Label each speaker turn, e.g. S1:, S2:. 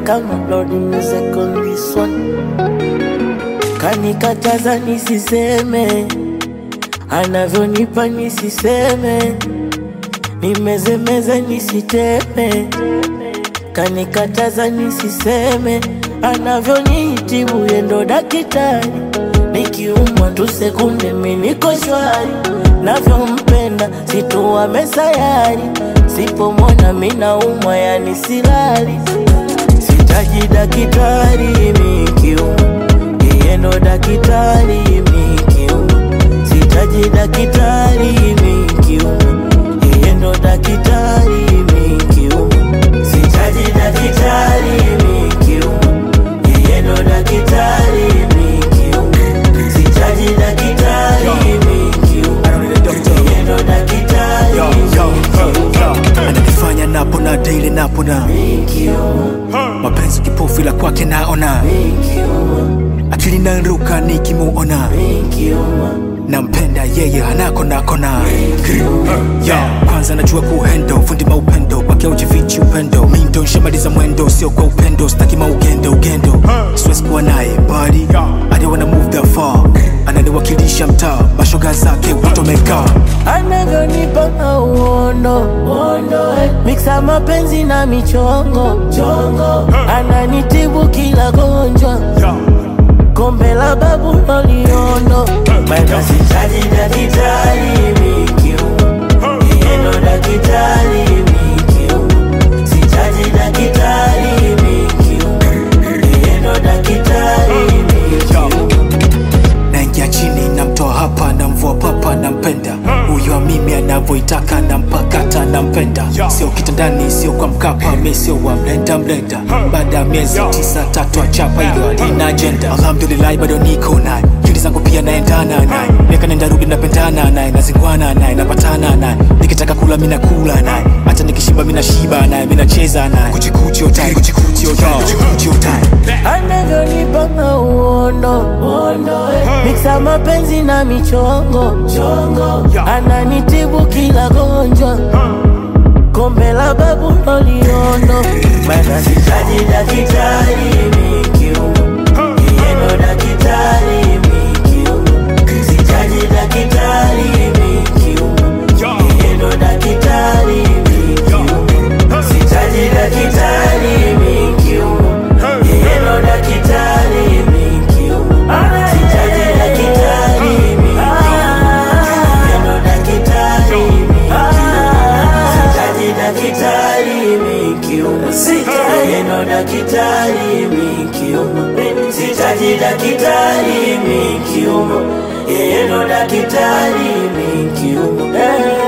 S1: kama Lord music on this one. Kanikataza nisiseme, anavyonipa nisiseme, nimezemeze nisiteme. Kanikataza nisiseme, anavyonitibu yendo daktari. Nikiumwa tu sekunde mi niko shwari, navyompenda situwa mesayari. Sipomwona mi naumwa yani silali, sitaji daktari mikiumwa yeye ndo daktari mikiumwa, sitaji daktari mikiumwa, yeye ndo daktari mikiumwa, sitaji daktari mikiumwa, yeye ndo daktari mikiumwa, sitaji daktari mikiumwa, yeye ndo daktari
S2: Yo, yo,
S1: mikiumwa,
S2: yo. ananifanya napona daily napona
S1: mikiumwa,
S2: mapenzi kipofu ila kwake naona
S1: mikiumwa,
S2: akili naruka nikimuona
S1: mikiumwa,
S2: nampenda yeye hanako nakona Yo, kwanza najua kuhendo fundi maupendo kwake ujifichi upendo mindo nshamaliza mwendo sio kwa upendo staki maugendo ugendo siwezi kuwa naye mbali I don't wanna move that far ananiwakilisha mtaa mashoga zake utomeka
S1: anavyonipa mauondo miksa mapenzi na michongo chongo ananitibu kila gonjwa kombe la babu loliondo mana sitaji dakitari mikiuma yeno dakitari mikiuma sitaji dakitari mikiuma yeno dakitari mikiuma
S2: naingia chini namtoa hapa namvua papa nampenda huyo mimi anavyoitaka nampakata nampenda sio kitandani sio kwa mkapa mi sio wa mlenda mlenda baada ya miezi tisa tatu achapa hilo alina ajenda alhamdulillahi bado niko naye kili zangu pia naendana naye miaka nenda rudi napendana naye nazingwana naye napatana naye nikitaka kula mi nakula naye hata nikishiba mi nashiba naye mi nacheza naye kuchikuchi otai kuchikuchi otai kuchikuchi otai
S1: anavyonipa mauondo miksa mapenzi na michongo chongo ananitibu kila gonjwa kombe la babu loliondo mana sitaji dakitari mikiuma yeno dakitari mikiuma sitaji dakitari mikiuma yeno dakitari mikiuma sitaji dakitari mikiuma yeno dakitari mikiuma sitaji dakitari mikiuma yeno dakitari mikiuma sitaji dakitari mikiuma yeno dakitari mikiuma sitaji dakitari mikiuma yeno dakitari mikiuma